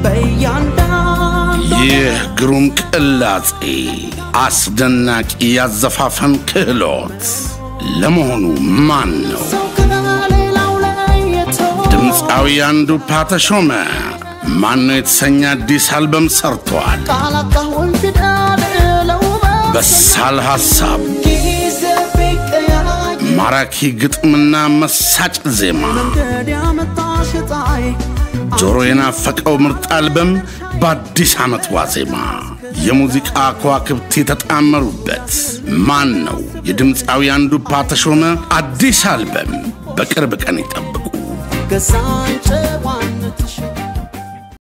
በእያንዳንዱ ይህ ግሩም ቅላጼ አስደናቂ ያዘፋፈን ክህሎት ለመሆኑ ማን ነው? ሰው ከሌላው ለይቶ ድምፃዊ አንዱፓ ተሾመ ማን ነው የተሰኘ አዲስ አልበም ሰርቷል። ቃላጣሁን ፊደል ለውበት በሳል ሐሳብ፣ ጊዜ ቢቀያይ ማራኪ ግጥምና መሳጭ ዜማ መንገድ ያመጣሽ ፀሐይ ጆሮ የናፈቀው ምርጥ አልበም በአዲስ ዓመት ዋዜማ የሙዚቃ ከዋክብት የተጣመሩበት ማን ነው? የድምፃዊ አንዱፓ ተሾመ አዲስ አልበም በቅርብ ቀን ይጠብቁ። ገዛን ጨዋነትሽ